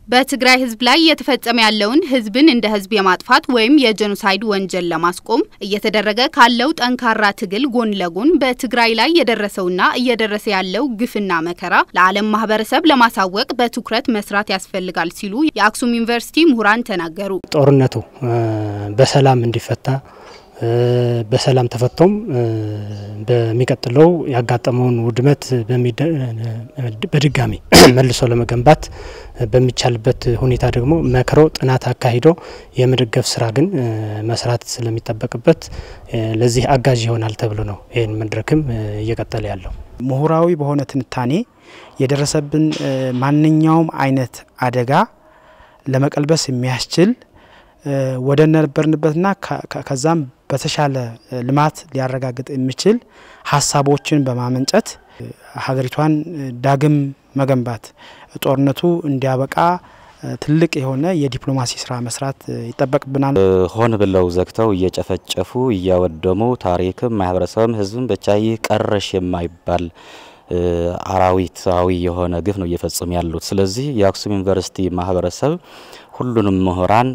በትግራይ ህዝብ ላይ እየተፈጸመ ያለውን ህዝብን እንደ ህዝብ የማጥፋት ወይም የጄኖሳይድ ወንጀል ለማስቆም እየተደረገ ካለው ጠንካራ ትግል ጎን ለጎን በትግራይ ላይ የደረሰውና እየደረሰ ያለው ግፍና መከራ ለዓለም ማህበረሰብ ለማሳወቅ በትኩረት መስራት ያስፈልጋል ሲሉ የአክሱም ዩኒቨርሲቲ ምሁራን ተናገሩ። ጦርነቱ በሰላም እንዲፈታ በሰላም ተፈቶም በሚቀጥለው ያጋጠመውን ውድመት በድጋሚ መልሶ ለመገንባት በሚቻልበት ሁኔታ ደግሞ መክሮ ጥናት አካሂዶ የመደገፍ ስራ ግን መስራት ስለሚጠበቅበት ለዚህ አጋዥ ይሆናል ተብሎ ነው ይህን መድረክም እየቀጠለ ያለው። ምሁራዊ በሆነ ትንታኔ የደረሰብን ማንኛውም አይነት አደጋ ለመቀልበስ የሚያስችል ወደ ነበርንበትና ከዛም በተሻለ ልማት ሊያረጋግጥ የሚችል ሀሳቦችን በማመንጨት ሀገሪቷን ዳግም መገንባት ጦርነቱ እንዲያበቃ ትልቅ የሆነ የዲፕሎማሲ ስራ መስራት ይጠበቅብናል። ሆን ብለው ዘግተው እየጨፈጨፉ እያወደሙ ታሪክም ማህበረሰብም ህዝብም ብቻ ይህ ቀረሽ የማይባል አራዊታዊ የሆነ ግፍ ነው እየፈጸሙ ያሉት። ስለዚህ የአክሱም ዩኒቨርሲቲ ማህበረሰብ ሁሉንም ምሁራን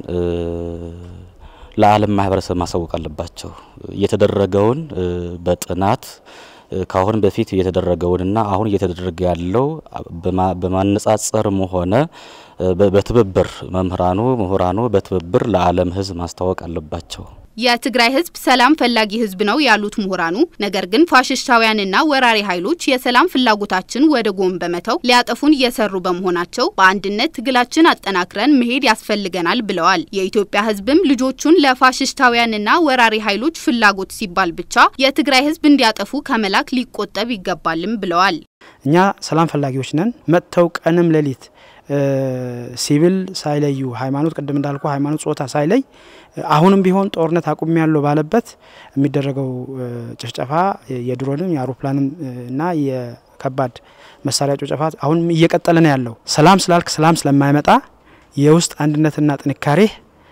ለዓለም ማህበረሰብ ማሳወቅ አለባቸው። የተደረገውን በጥናት ከአሁን በፊት የተደረገውንና አሁን እየተደረገ ያለው በማነጻጸርም ሆነ በትብብር መምህራኑ ምሁራኑ በትብብር ለዓለም ህዝብ ማስታወቅ አለባቸው። የትግራይ ህዝብ ሰላም ፈላጊ ህዝብ ነው ያሉት ምሁራኑ፣ ነገር ግን ፋሽስታውያንና ወራሪ ኃይሎች የሰላም ፍላጎታችን ወደ ጎን በመተው ሊያጠፉን እየሰሩ በመሆናቸው በአንድነት ትግላችን አጠናክረን መሄድ ያስፈልገናል ብለዋል። የኢትዮጵያ ህዝብም ልጆቹን ለፋሽስታውያንና ወራሪ ኃይሎች ፍላጎት ሲባል ብቻ የትግራይ ህዝብ እንዲያጠፉ ከመላክ ሊቆጠብ ይገባልም ብለዋል። እኛ ሰላም ፈላጊዎች ነን። መጥተው ቀንም ሌሊት ሲቪል ሳይለዩ ሃይማኖት፣ ቅድም እንዳልኩ ሃይማኖት፣ ጾታ ሳይለይ አሁንም ቢሆን ጦርነት አቁም ያለው ባለበት የሚደረገው ጭፍጨፋ የድሮንም የአውሮፕላንም እና የከባድ መሳሪያ ጭፍጨፋ አሁንም እየቀጠለ ነው ያለው። ሰላም ስላልክ ሰላም ስለማይመጣ የውስጥ አንድነትና ጥንካሬ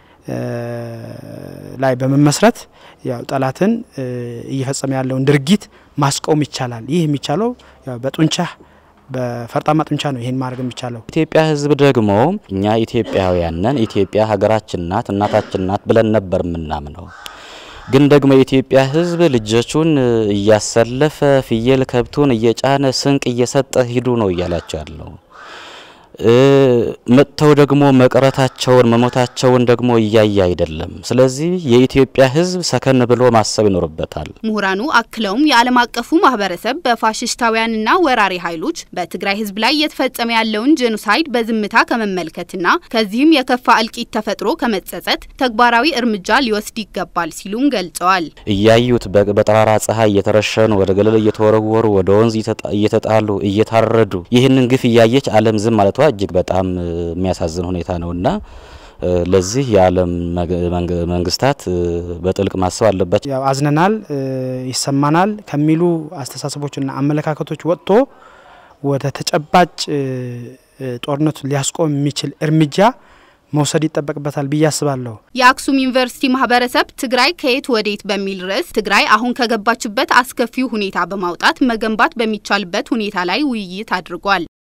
ላይ በመመስረት ያው ጠላትን እየፈጸመ ያለውን ድርጊት ማስቆም ይቻላል። ይህ የሚቻለው በጡንቻ በፈርጣማ ጡንቻ ነው ይሄን ማድረግ የሚቻለው። ኢትዮጵያ ህዝብ ደግሞ እኛ ኢትዮጵያውያን ነን፣ ኢትዮጵያ ሀገራችን ናት፣ እናታችን ናት ብለን ነበር የምናምነው። ግን ደግሞ የኢትዮጵያ ህዝብ ልጆቹን እያሰለፈ ፍየል ከብቱን እየጫነ ስንቅ እየሰጠ ሂዱ ነው እያላቸው ያለው። መጥተው ደግሞ መቅረታቸውን መሞታቸውን ደግሞ እያየ አይደለም። ስለዚህ የኢትዮጵያ ህዝብ ሰከን ብሎ ማሰብ ይኖርበታል። ምሁራኑ አክለውም የዓለም አቀፉ ማህበረሰብ በፋሽስታውያንና ወራሪ ኃይሎች በትግራይ ህዝብ ላይ እየተፈጸመ ያለውን ጄኖሳይድ በዝምታ ከመመልከትና ከዚህም የከፋ እልቂት ተፈጥሮ ከመጸጸት ተግባራዊ እርምጃ ሊወስድ ይገባል ሲሉም ገልጸዋል። እያዩት በጠራራ ፀሐይ እየተረሸኑ ወደ ገለል እየተወረወሩ ወደ ወንዝ እየተጣሉ እየታረዱ ይህንን ግፍ እያየች ዓለም ዝም ማለቷ እጅግ በጣም የሚያሳዝን ሁኔታ ነውና ለዚህ የዓለም መንግስታት በጥልቅ ማሰብ አለባቸው። ያው አዝነናል፣ ይሰማናል ከሚሉ አስተሳሰቦችና አመለካከቶች ወጥቶ ወደ ተጨባጭ ጦርነቱ ሊያስቆም የሚችል እርምጃ መውሰድ ይጠበቅበታል ብዬ አስባለሁ። የአክሱም ዩኒቨርሲቲ ማህበረሰብ ትግራይ ከየት ወዴት በሚል ርዕስ ትግራይ አሁን ከገባችበት አስከፊው ሁኔታ በማውጣት መገንባት በሚቻልበት ሁኔታ ላይ ውይይት አድርጓል።